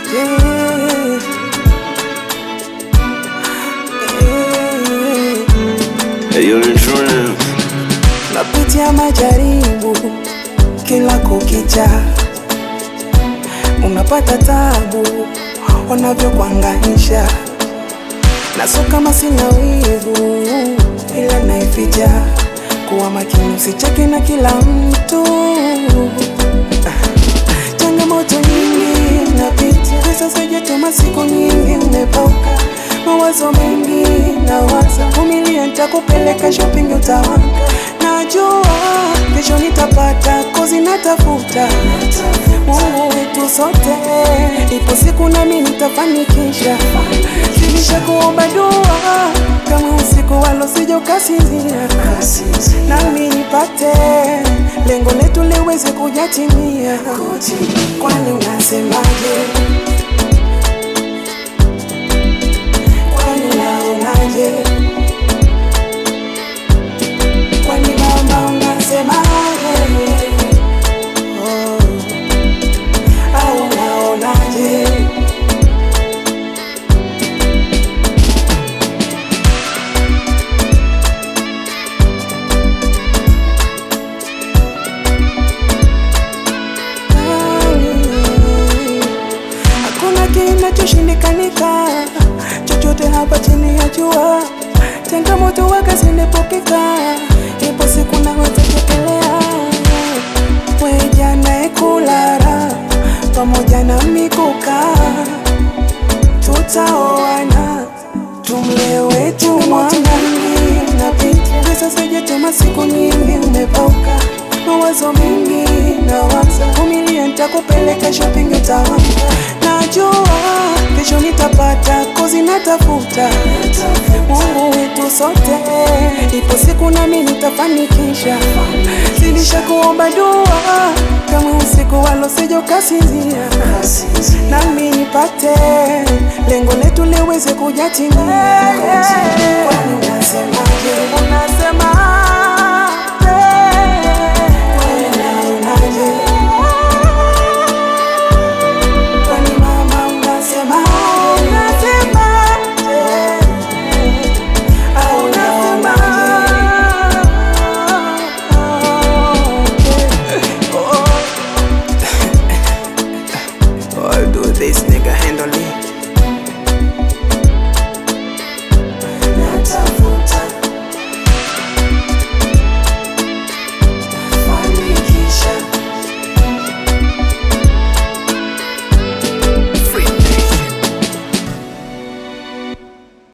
Yeah. Yeah. Napitia majaribu kila kukicha, unapata tabu wanavyokuanganisha, na sio kama sina wivu, ila naificha. Kuwa makini, usicheke na kila mtu. Changamoto nyingi napitia, pesa sijatuma, siku nyingi umepauka, mawazo mengi nawaza, vumilia, nitakupeleka shopping utawanga, najua kesho nitapata, kozi natafuta, Mungu wetu sote, ipo siku nami nitafanikisha, zidisha kuomba dua, kama usiku walo sija ukasinzia, nami nipate lengo letu liweze kujatimia. Kwani unasemaje? Kwani unaonaje? Kwani mama unasemaje? Oh, au unaonaje? Hakuna kinachoshindikanika, chochote hapa chini ya jua. Changamoto waka zinepokeka, ipo siku naweza chekelea. Weja naekulara pamoja na mikuka, tutaoana tumle wetu mwana. Napita pesa sijatuma, siku nyingi umepauka, mawazo mengi nawaza, vumilia, nitakupeleka shopping utawanga, najua kesho nitapata, kozi natafuta, Mungu wetu sote, ipo siku nami nitafanikisha, zidisha kuomba dua, kama usiku walo sija ukasinzia, nami nipate lengo letu liweze kujatimia. Kwani unasemaje? Unasemaje?